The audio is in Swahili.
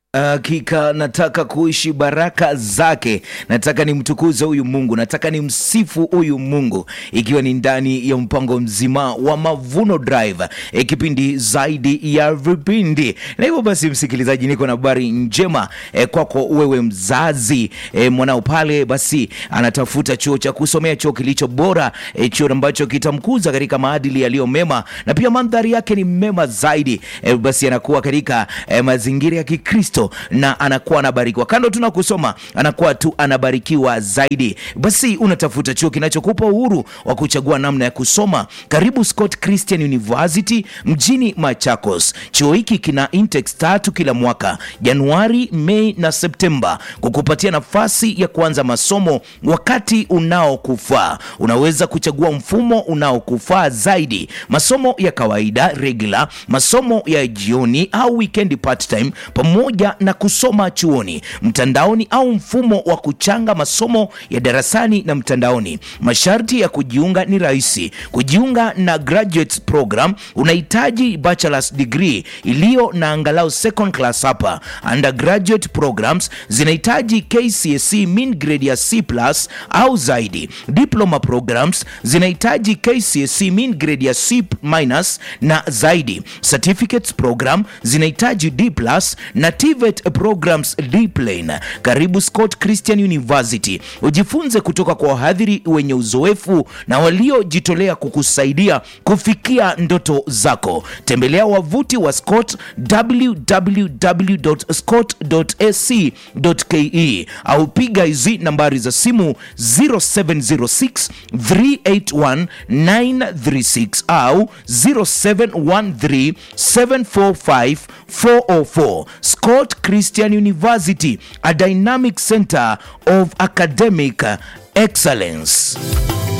Hakika nataka kuishi baraka zake, nataka nimtukuze huyu Mungu, nataka nimsifu huyu Mungu, ikiwa ni ndani ya mpango mzima wa Mavuno Drive, e, kipindi zaidi ya vipindi. Na hivyo basi, msikilizaji, niko na habari njema e, kwako wewe mzazi e, mwanao pale basi anatafuta chuo cha kusomea, chuo kilicho bora e, chuo ambacho kitamkuza katika maadili yaliyo mema na pia mandhari yake ni mema zaidi e, basi anakuwa katika e, mazingira ya Kikristo na anakuwa anabarikiwa. Kando tu na kusoma, anakuwa tu anabarikiwa zaidi. Basi unatafuta chuo kinachokupa uhuru wa kuchagua namna ya kusoma. Karibu Scott Christian University mjini Machakos. Chuo hiki kina intakes tatu kila mwaka, Januari, Mei na Septemba, kukupatia nafasi ya kuanza masomo wakati unaokufaa. Unaweza kuchagua mfumo unaokufaa zaidi, masomo ya kawaida regular, masomo ya jioni au weekend part time, pamoja na kusoma chuoni mtandaoni au mfumo wa kuchanga masomo ya darasani na mtandaoni. Masharti ya kujiunga ni rahisi. Kujiunga na graduate program unahitaji bachelor's degree iliyo na angalau second class hapa. Undergraduate programs zinahitaji KCSE mean grade ya C+ au zaidi. Diploma programs zinahitaji KCSE mean grade ya C- na zaidi. Certificates program zinahitaji D+ na TVET programs D plane. Karibu Scott Christian University, ujifunze kutoka kwa wahadhiri wenye uzoefu na waliojitolea kukusaidia kufikia ndoto zako. Tembelea wavuti wa Scott www.scott.ac.ke au piga hizi nambari za simu 0706 381 936 au 0713 745 404. Scott Christian University, a dynamic center of academic excellence.